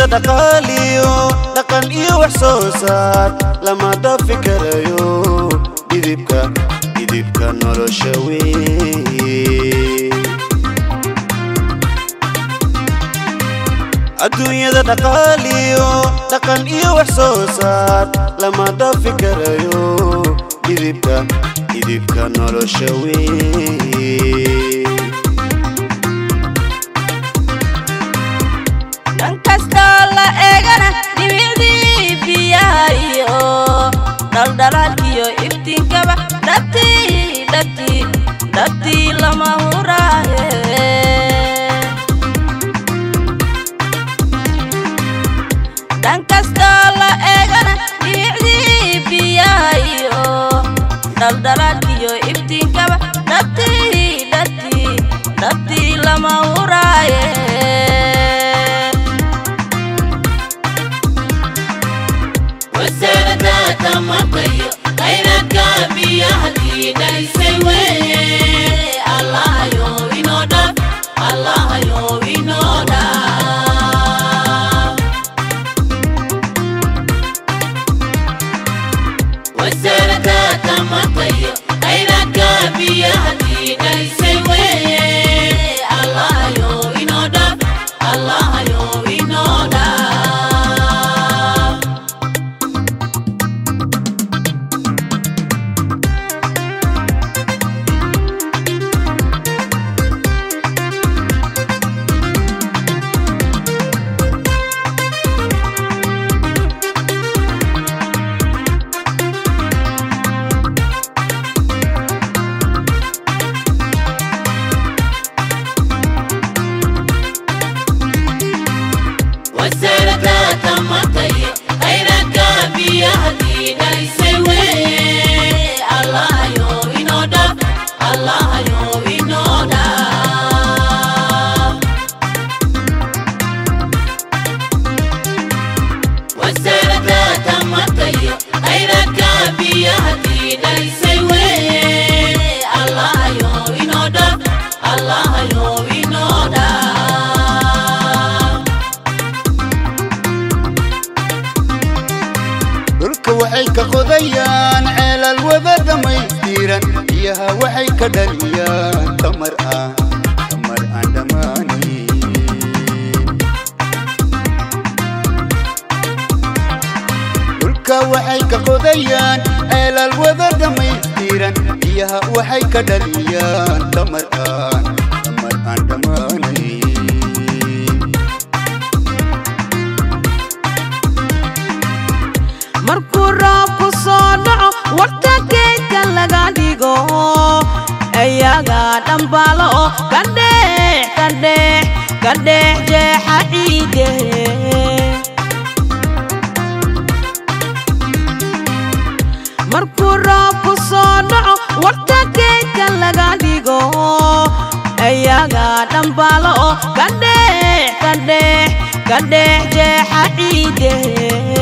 dhaqaaliyo dhaqan iyo wax soo saar lama dhoofi karayo dhidibka dhidibka nolosha wey adduunyada dhaqaaliyo dhaqan iyo wax soo saar lama dhoofi karayo dhidibka dhidibka nolosha wey dhan kastoo la eegana dhibicdii biyaha iyo dhaldhalaalkiyo iftiinkaba dhabtii dhabtii dhabtii lama huraaye dhan kastoo la eegana dhibicdii biyaha iyo dhaldhalaalkiyo iftiinkaba dhabtii dhabtii dhabtii lama huraaye wasaaradda tamarta iyo khayraadka biyaha diidhaysay weeye allahayo inoo dhaf allahayo inoo dhaf wasaaradda tamarta iyo khayraadka biyaha diidhaysay weeye allahayo inoo dhaf allahayo inoo dhaf wasaaradda tamarta iyo khayraadka biyaha diidhaysay weeye allahayo inoo dhaf allahayo inoo dhaf wasaaradda tamarta iyo khayraadka biyaha diidhaysay weeye allahayo inoo dhaf allahayo inoo dhaf dhulka waxay ka qodayaan ceelal wada dhammaystiran biyaha waxay ka dhaliyaan tamar aan tamar aan dhammaanayn dhulka waxay ka qodayaan ceelal wada dhammaystiran biyaha waxay ka dhaliyaan tamar aan tamar aan dhammaanayn markuu roobku soo dhaco warta geedka laga dhigo ayaga dhambaalo oo kadheex kadheex kadheex jeexa ciide markuu roobku soo dhaco warta geedka laga dhigo ayaga dhambaalo oo kadheex kadheex kadheex jeexa ciide